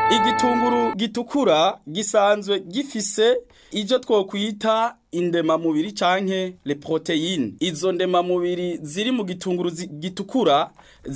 igitunguru gitukura gisanzwe gifise ivyo twokwita indemamubiri canke le proteine izo ndemamubiri ziri mu gitunguru zi- gitukura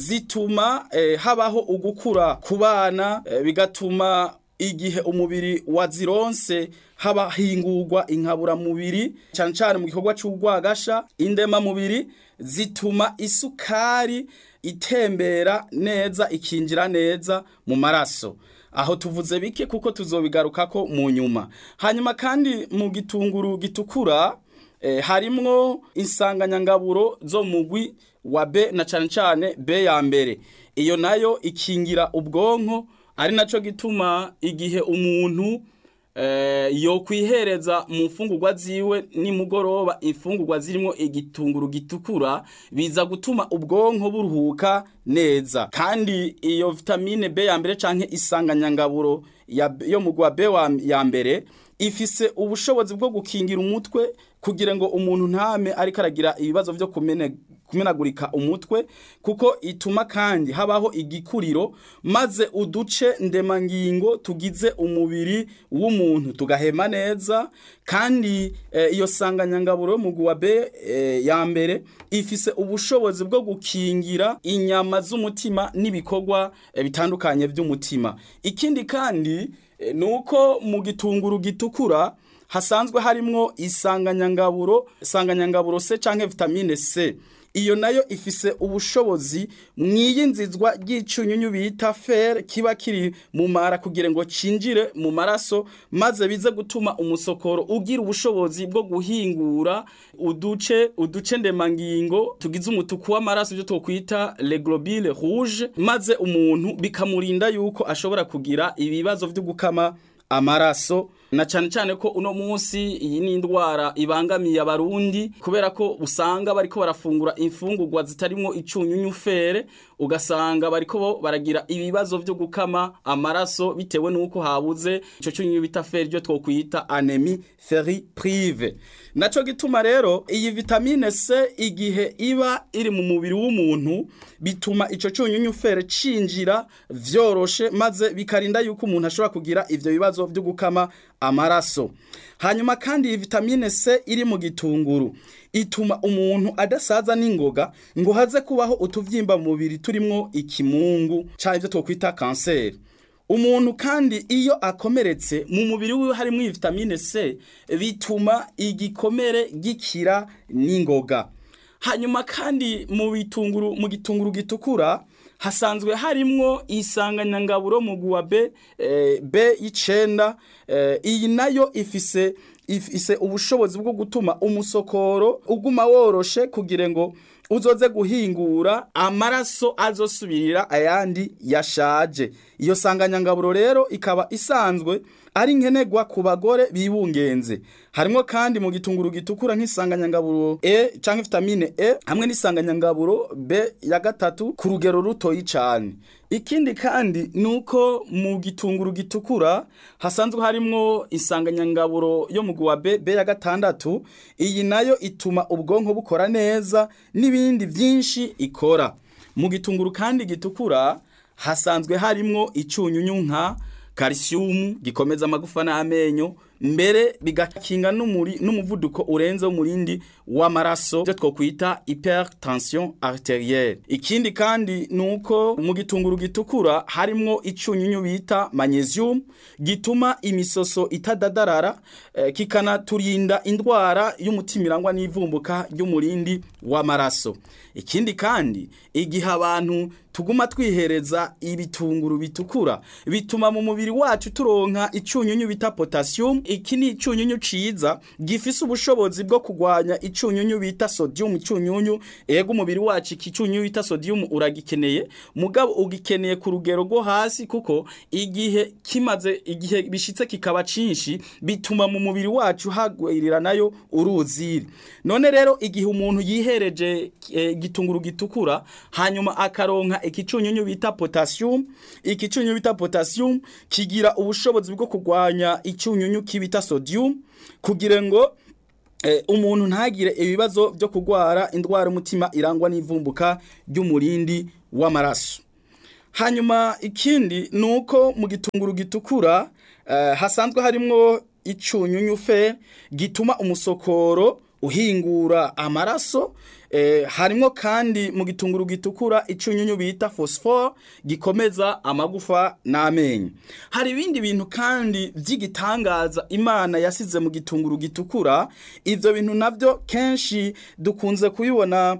zituma eh, habaho ugukura ku bana eh, bigatuma igihe umubiri wazironse haba hingurwa inkaburamubiri cane cane mu gikorwa c'urwagasha indemamubiri zituma isukari itembera neza ikinjira neza mu maraso aho tuvuze bike kuko tuzobigarukako mu nyuma hanyuma kandi mu gitunguru gitukura eh, harimwo insanganyangaburo zo mu mugwi wa B na cane cane B ya mbere iyo nayo ikingira ubwonko ari naco gituma igihe umuntu eh, yo kwihereza mu mfungurwa ziwe nimugoroba imfungurwa zirimo igitunguru gitukura biza gutuma ubwonko buruhuka neza kandi iyo vitamine B ya mbere canke isanganyangaburo ya, yo mu gwa B wa, ya mbere ifise ubushobozi bwo gukingira umutwe kugira ngo umuntu ntame ariko aragira ibibazo vyo kumene kumenagurika umutwe kuko ituma kandi habaho igikuriro maze uduce ndemangingo tugize umubiri w'umuntu tugahema neza kandi eh, iyo sanganyangaburo mu guwa B eh, ya mbere ifise ubushobozi bwo gukingira inyama z'umutima n'ibikorwa eh, bitandukanye by'umutima ikindi kandi eh, nuko mu gitunguru gitukura hasanzwe harimwo isanganyangaburo isanganyangaburo C canke vitamine C iyo nayo ifise ubushobozi mwiyinzizwa ry'icunyunyu bita fer kiba kiri mu mara kugira ngo cinjire mu maraso maze bize gutuma umusokoro ugira ubushobozi bwo guhingura uduce uduce ndemangingo tugize umutuku w'amaraso byo twokwita le globule rouge maze umuntu bikamurinda yuko ashobora kugira ibibazo vyo gukama amaraso na cyane cyane ko uno munsi iyi ni indwara ibangamiye abarundi kubera ko usanga bariko barafungura imfungurwa zitarimo icunyunyu fere ugasanga bariko bo baragira ibibazo vyo gukama amaraso bitewe nuko habuze ico cunyunyu bita fere ryo twokwita anemie ferriprive naco gituma rero iyi vitamine C igihe iba iri mu mubiri w'umuntu bituma ico cunyunyu fere cinjira vyoroshe maze bikarinda yuko umuntu ashobora kugira ivyo bibazo vyo gukama amaraso hanyuma kandi iyi vitamine C iri mu gitunguru ituma umuntu adasaza n'ingoga ngo haze kubaho utuvyimba mu mubiri turimwo ikimungu canke ivyo twokwita kanseri umuntu kandi iyo akomeretse mu mubiri wiwe harimo iyi vitamine C bituma igikomere gikira n'ingoga hanyuma kandi mu bitunguru mu gitunguru gitukura hasanzwe harimwo isanganyangaburo mu guwa B eh, B y'icenda eh, iyi nayo ifise ifise ubushobozi bwo gutuma umusokoro uguma woroshe kugira ngo uzoze guhingura amaraso azosubirira ayandi yashaje iyo sanganyangaburo rero ikaba isanzwe ari nkenerwa ku bagore bibungenze harimo kandi mu gitunguru gitukura nk'isanganyangaburo E canke vitamine E hamwe n'isanganyangaburo B ya gatatu ku rugero rutoyi cane ikindi kandi nuko mu gitunguru gitukura hasanzwe harimwo isanganyangaburo yo mu guwa B B ya gatandatu iyi nayo ituma ubwonko bukora neza n'ibindi vyinshi ikora mu gitunguru kandi gitukura hasanzwe harimwo icunyunyu nka calcium gikomeza amagufa n'amenyo mbere bigakinga n'umuri n'umuvuduko urenze w'umurindi w'amaraso byo twokwita hypertension arterielle ikindi kandi nuko mu gitunguru gitukura harimwo icunyunyu bita magnesium gituma imisoso itadadarara eh, kikanaturinda indwara y'umutima irangwa n'ivumbuka ry'umurindi w'amaraso ikindi kandi igihe abantu tuguma twihereza ibitunguru bitukura bituma mu mubiri wacu turonka icunyunyu bita potassium iki ni icunyunyu ciza gifise ubushobozi bwo kugwanya icunyunyu bita sodium icunyunyu ego umubiri wacu iki cunyunyu bita sodium uragikeneye mugabo ugikeneye ku rugero rwo hasi kuko igihe kimaze igihe bishitse kikaba cinshi bituma mu mubiri wacu hagwirira nayo uruziri none rero igihe umuntu yihereje e, gitunguru gitukura hanyuma akaronka ikicunyunyu bita potassium ikicunyunyu bita potassium kigira ubushobozi bwo kugwanya icunyunyu kibita sodium kugira ngo eh, umuntu ntagire ibibazo byo kugwara indwara umutima irangwa n'ivumbuka ry'umurindi w'amaraso hanyuma ikindi ni uko mu gitunguru gitukura eh, hasanzwe harimwo icunyunyu fe gituma umusokoro uhingura amaraso eh, harimwo kandi mu gitunguru gitukura icunyunyu bita phosphore gikomeza amagufa n'amenyo hari ibindi bintu kandi vy'igitangaza imana yasize mu gitunguru gitukura ivyo bintu navyo kenshi dukunze kubibona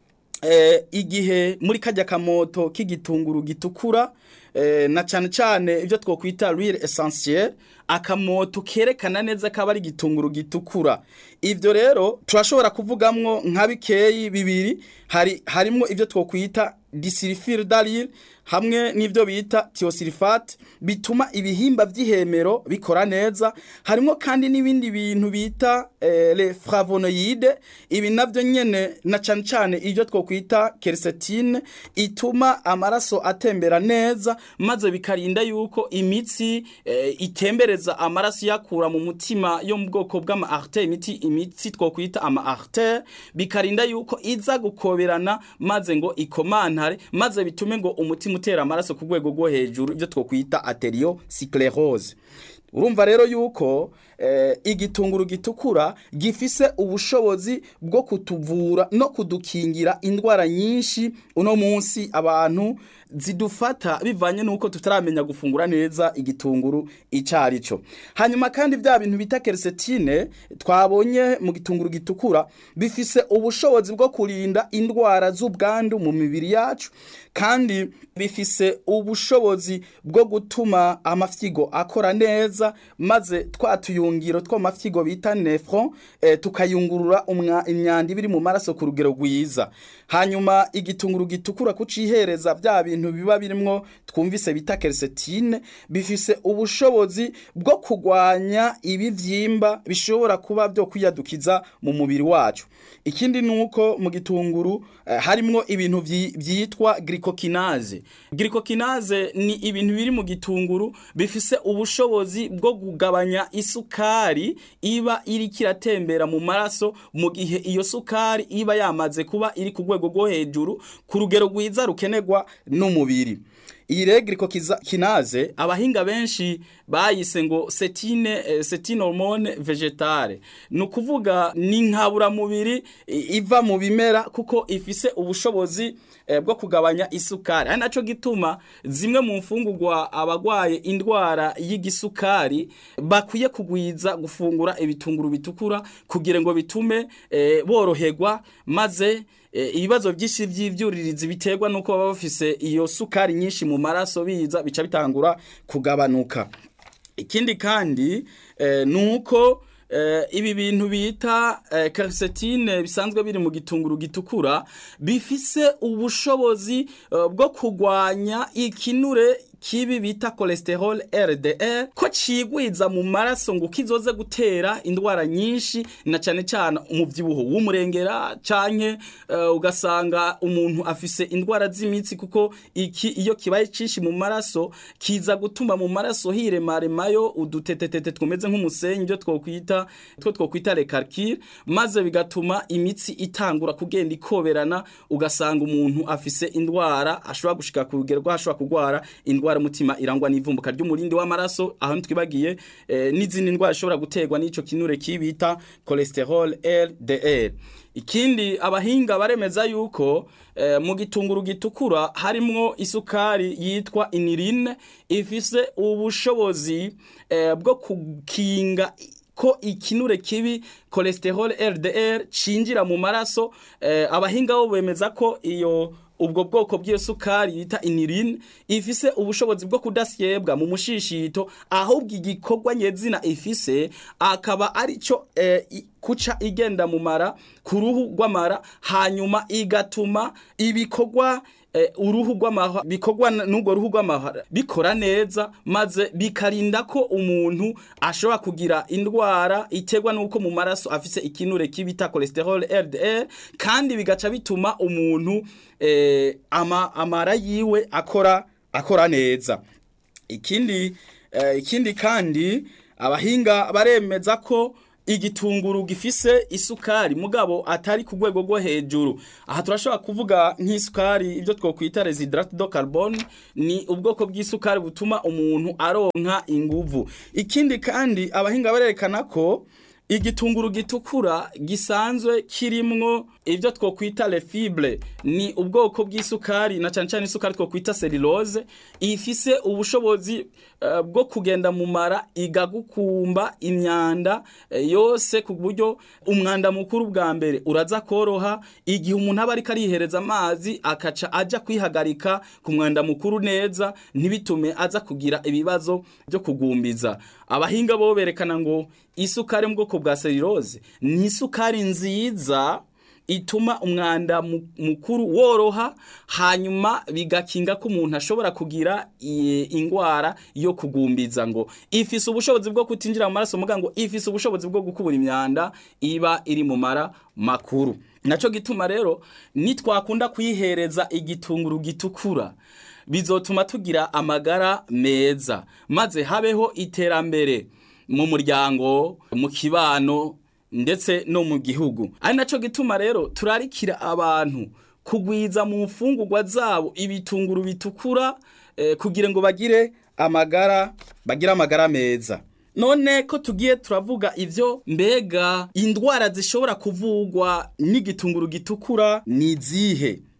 eh, igihe muri kajya kamoto k'igitunguru gitukura eh, na cyane cyane ibyo twokwita real essentiel akamoto kerekana neza ko ari igitunguru gitukura ibyo rero turashobora kuvugamwo nka bikeyi bibiri hari harimo ibyo twokwita disulfure d'aril hamwe n'ibyo bita thiosulfate bituma ibihimba by'ihemero bikora neza harimo kandi n'ibindi bintu bita eh, le flavonoïde ibi navyo nyene na cyane cyane ibyo twokwita quercétine ituma amaraso atembera neza maze bikarinda yuko imitsi eh, itembereza amaraso yakura mu mutima yo mu bwoko bw'ama artère imiti imitsi twokwita ama artère bikarinda yuko iza gukoberana maze ngo ikomantare maze bitume ngo umutima utera amaraso ku rwego rwo hejuru ibyo twokwita arteriosclerose urumva rero yuko eh, igitunguru gitukura gifise ubushobozi bwo kutuvura no kudukingira indwara nyinshi uno munsi abantu zidufata bivanye nuko tutaramenya gufungura neza igitunguru icari cyo hanyuma kandi bya bintu bita quercétine twabonye mu gitunguru gitukura bifise ubushobozi bwo kurinda indwara z'ubwandu mu mibiri yacu kandi bifise ubushobozi bwo gutuma amafyigo akora neza maze twatuyungiro two mafyigo bita nephron eh, tukayungurura imyanda ibiri mu maraso ku rugero rwiza hanyuma igitunguru gitukura kucihereza bya bintu biba birimwo twumvise bita quercétine bifise ubushobozi bwo kugwanya ibivyimba bishobora kuba byo kwiyadukiza mu mubiri wacu ikindi nuko mu gitunguru eh, harimwo ibintu vyitwa glycokinase glycokinase ni ibintu biri mu gitunguru bifise ubushobozi bwo kugabanya isukari iba iri kiratembera mu maraso mu gihe iyo sukari iba yamaze kuba iri ku rwego rwo hejuru ku rugero rwiza rukenerwa n'umubiri iyi rero glycokinase abahinga benshi bayise ngo setine eh, setine hormone vegetale ni ukuvuga ni nkaburamubiri iva mu bimera kuko ifise ubushobozi eh, bwo kugabanya isukari ari naco gituma zimwe mu mfungurwa abagwaye indwara y'igisukari bakwiye kugwiza gufungura ibitunguru bitukura kugira ngo bitume eh, boroherwa maze ibibazo byinshi by'ibyuririzi biterwa nuko baba bafise iyo sukari nyinshi mu maraso biza bica bitangura kugabanuka ikindi kandi ni uko ibi bintu bita quercétine bisanzwe biri mu gitunguru gitukura bifise ubushobozi bwo kugwanya ikinure kibi bita cholesterol LDL ko cigwiza mu maraso ngo kizoze gutera indwara nyinshi na cyane cyane umubyibuho w'umurengera canke uh, ugasanga umuntu afise indwara z'imitsi kuko iki iyo kibaye cinshi mu maraso kiza gutuma mu maraso hiremaremayo udutetetete twumeze nk'umusenyi byo twokwita two twokwita recalcule maze bigatuma imitsi itangura kugenda ikoberana ugasanga umuntu afise indwara ashobora gushika ku rugero ashobora kugwara indwara mutima irangwa n'ivumbuka ry'umurindi w'amaraso aho ntitwibagiye eh, n'izindi ndwara zishobora guterwa n'ico kinure kibita cholesterol LDL ikindi abahinga baremeza yuko eh, mu gitunguru gitukura harimwo isukari yitwa inirine ifise ubushobozi eh, bwo kukinga ko ikinure kibi cholesterol LDL cinjira mu maraso eh, abahinga bo bemeza ko iyo ubwo bwoko bw'iyo sukari yita inirine ifise ubushobozi bwo kudasyebwa mu mushishito ahubwo igikorwa nyezina ifise akaba arico eh, kuca igenda mu mara ku ruhu rw'amara hanyuma igatuma ibikorwa eh, uruhu rw'amahwa bikorwa n'ubwo ruhu rw'amahwa bikora neza maze bikarinda ko umuntu ashobora kugira indwara iterwa n'uko mu maraso afise ikinure kibita cholesterol LDL kandi bigaca bituma umuntu eh, ama, amara yiwe akora akora neza ikindi eh, ikindi kandi abahinga baremeza ko igitunguru gifise isukari mugabo atari ku rwego rwo hejuru aha turashobora kuvuga nk'isukari ibyo twokwita residrate do carbone ni ubwoko bw'isukari butuma umuntu aronka inguvu ikindi kandi abahinga barerekana ko igitunguru gitukura gisanzwe kirimwo ibyo twokwita le fibre ni ubwoko bw'isukari na cyane cyane isukari twokwita cellulose ifise ubushobozi uh, bwo kugenda mu mara igagukumba imyanda uh, yose ku buryo umwanda mukuru bwa mbere uraza koroha igihe umuntu aba ariko arihereza amazi akaca aja kwihagarika ku mwanda mukuru neza ntibitume aza kugira ibibazo byo kugumbiza abahinga bo berekana ngo isukari mu bwoko bwa cellulose ni isukari nziza ituma umwanda mukuru woroha hanyuma bigakinga ko umuntu ashobora kugira indwara yo kugumbiza ngo ifise ubushobozi bwo kutinjira mu maraso muga ngo ifise ubushobozi bwo gukubura imyanda iba iri mu mara makuru naco gituma rero nitwakunda kuyihereza igitunguru gitukura bizotuma tugira amagara meza maze habeho iterambere mu muryango mu kibano ndetse no mu gihugu ari naco gituma rero turarikira abantu kugwiza mu mfungurwa zabo ibitunguru bitukura eh, kugira ngo bagire amagara bagire amagara meza none ko tugiye turavuga ivyo mbega indwara zishobora kuvugwa n'igitunguru gitukura ni zihe